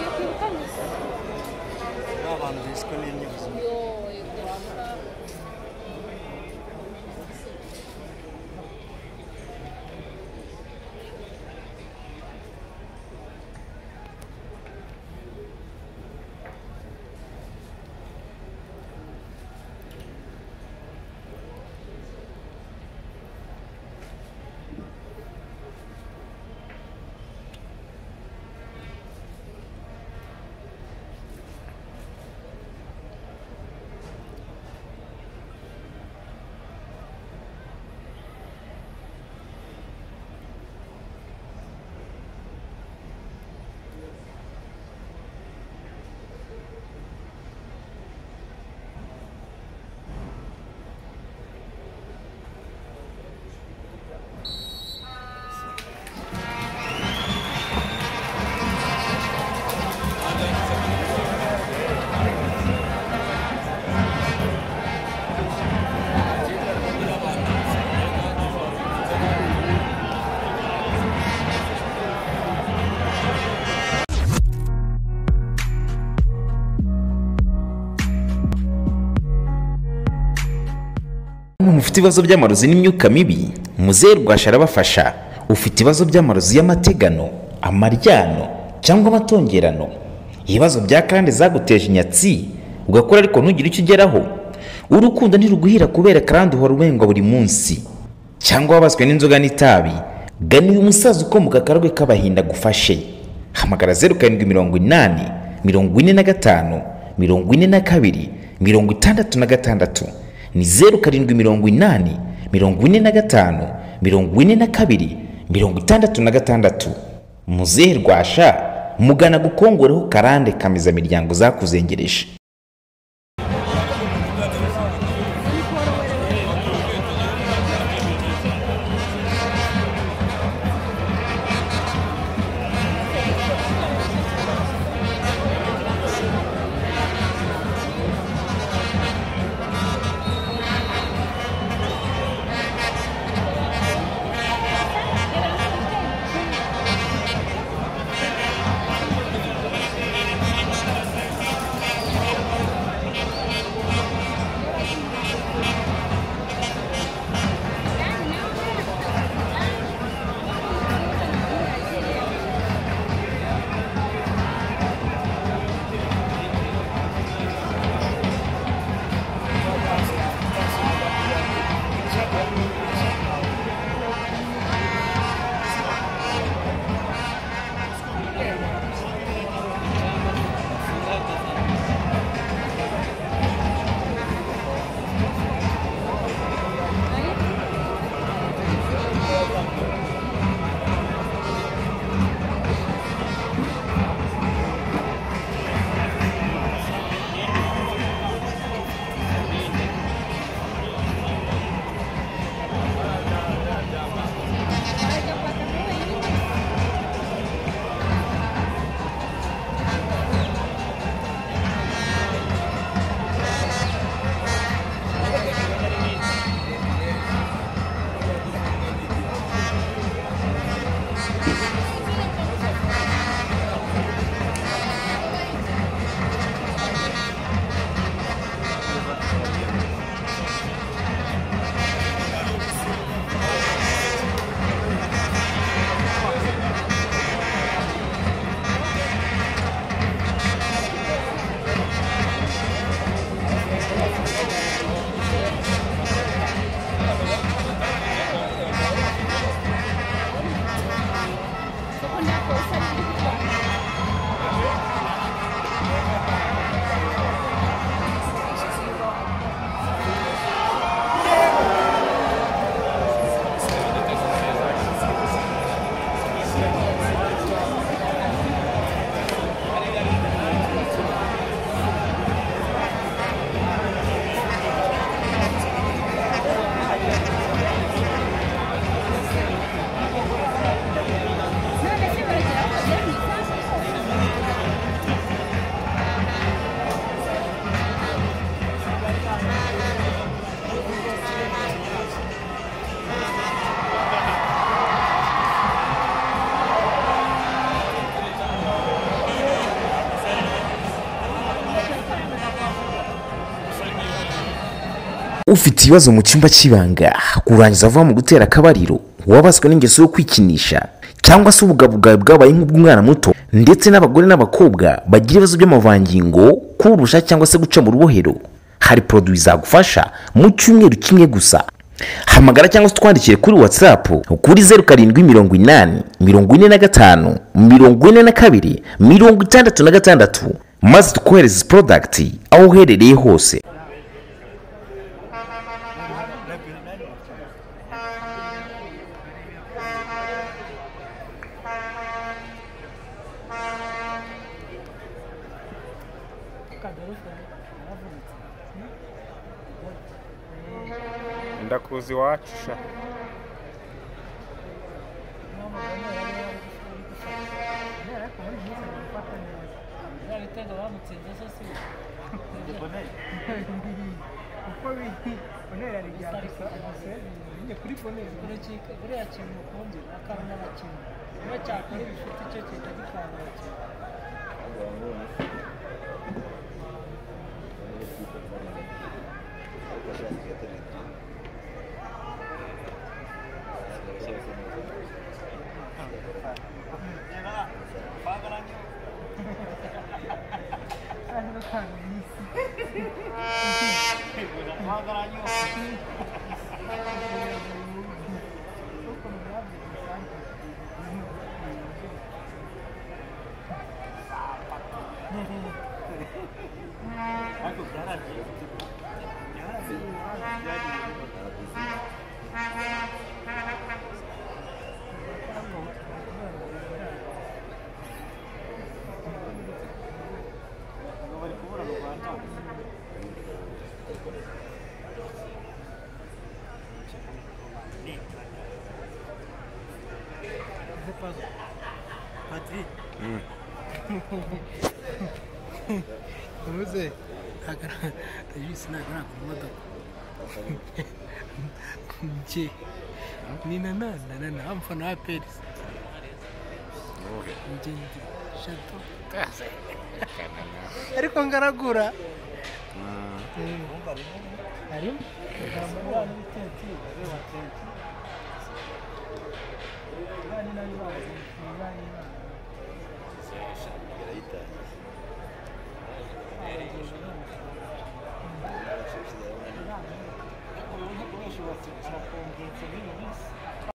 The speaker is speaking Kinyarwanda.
Yok yok anne. Ravano jest kolejny wzór. Yok yok devamlı. Bamwe mufite ibibazo by'amarozi n'imyuka mibi muzehe Rwasha arabafasha ufite ibibazo by'amarozi y'amategano amaryano cyangwa amatongerano ibibazo bya karande zaguteje inyatsi ugakora ariko ntugire icyo ugeraho urukundo ntiruguhira kubera karande uhora urengwa buri munsi cyangwa wabaswe n'inzoga n'itabi gana uyu musaza ukomoka akarwe k'abahinda agufashe hamagara zeru karindwi mirongo inani mirongo ine na gatanu mirongo ine na kabiri mirongo itandatu na gatandatu ni zeru karindwi mirongo inani mirongo ine na gatanu mirongo ine na kabiri mirongo itandatu na gatandatu muzehe rwasha mugana gukongoreho karande kameza miryango zakuzengereje ufite ibibazo mu cyumba cy'ibanga kurangiza vuba mu gutera akabariro wabaswe n'ingeso yo kwikinisha cyangwa se ubugabugabo bwabaye nk'ubw'umwana muto ndetse n'abagore n'abakobwa bagira ibibazo by'amavangingo kurusha cyangwa se guca mu rubohero hari poroduwi zagufasha mu cyumweru kimwe gusa hamagara cyangwa se utwandikire kuri watsapu kuri zeru karindwi mirongo inani mirongo ine na gatanu mirongo ine na kabiri mirongo itandatu na gatandatu maze tukohereze izi porodagiti aho uherereye hose ndakuzi iwacu sha ibitego bamutsinze zo si kuko bonera ari rya gusa gusa nyine kuri bonera urukiko buriya kintu mukunze akaba n'abakinnyi niba cyakora ibifite icyo gihita gitwara abakinnyi ari batanga bisi kuko murabyo bisanzwe uruze bisi ntabwo nagura imodoka njye ni na nana na na amfana wa perisi njye ndi shato ariko ngaragura harimo